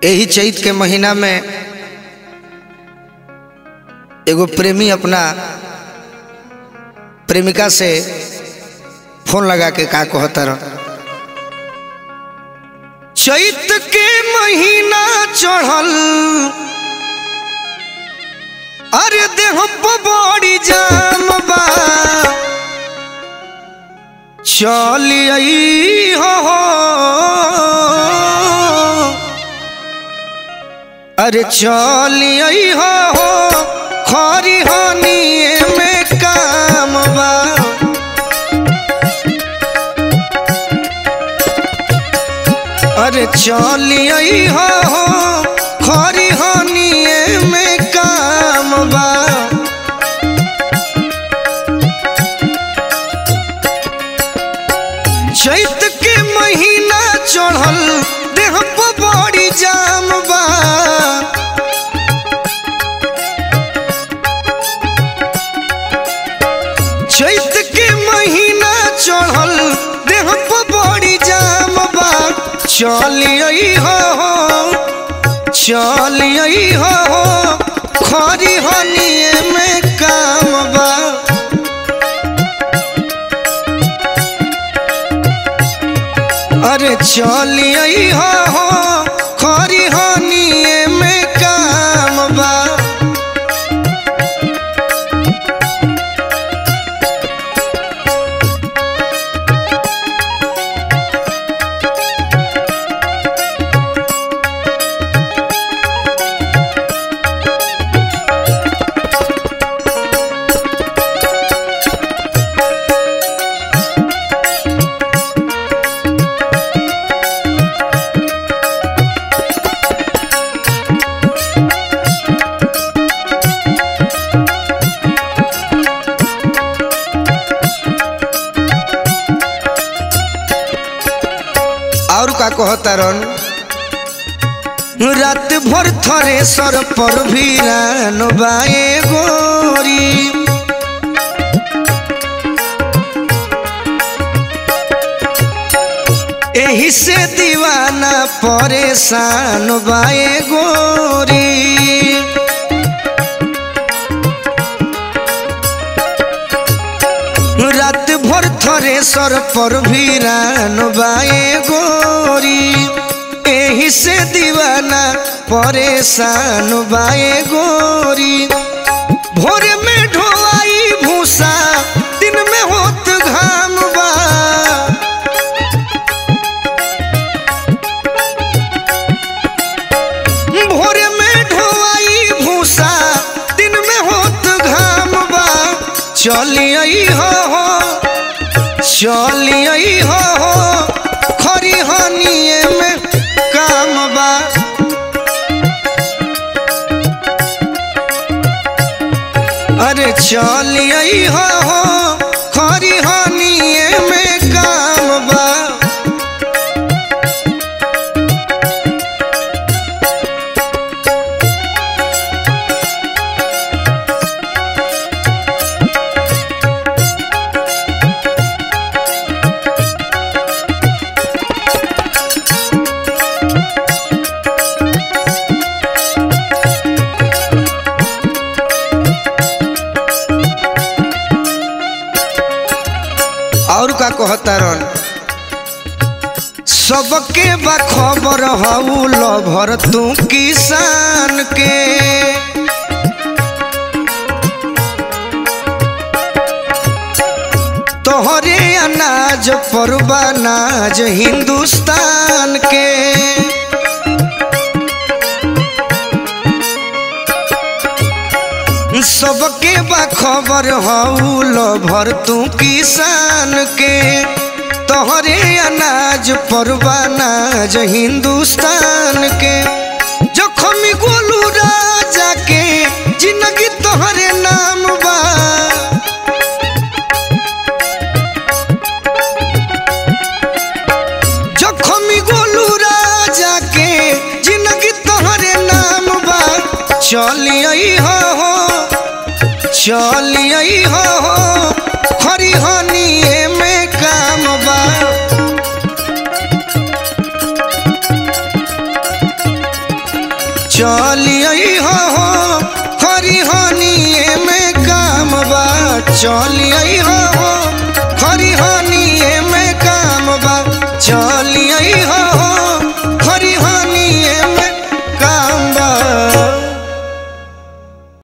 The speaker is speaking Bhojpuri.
यही चैत के महीना में एगो प्रेमी अपना प्रेमिका से फोन लगा के का कहता रह चैत के महीना चढ़ल अरे देह पर बड़ी जाम बा चलिए हो अरे चलिए हो खरी हनिए में काम बा अरे चलिए हो खरी हनिए में काम बा चैत के महीना चढ़ल देह पर बड़ी जाम बा चैत के महीना चढ़ल देह पर बड़ी जाम बा चलिए हो चलिए हो खरी हनिए में काम बा अरे चलिए हो खरी हनिए में काम बा और का कहता रन रात भर थरे सर पर भिरान बाए गोरी एही से दीवाना परेशान बाए गोरी रात भर थरे सर पर भिरान बाए गोरी एही से दीवाना परेशान बाए गोरी भोरे में ढोआई भूसा दिन में होत घाम बा भोरे में ढोआई भूसा दिन में होत घाम बा चलिए हो चलिए हो खरी हनिए में काम बा अरे चलिए हो खरी हनिए में काम बा और का कहता रन सबके बा खबर हऊ लभर तू किसान के तोहरे अनाज पर नाज हिंदुस्तान के सबके बा खबर हऊ लभर तू किसान के तोहरे अनाज परवानाज हिंदुस्तान के जखमी गोलू राजा के जिंदगी तोहरे नाम बा जखमी गोलू राजा के जिंदगी तोहरे नाम बा चलिए हो चलिए हो खरी हनिए में काम बा चलिए हो हरिहनिए में काम बा चलिए हो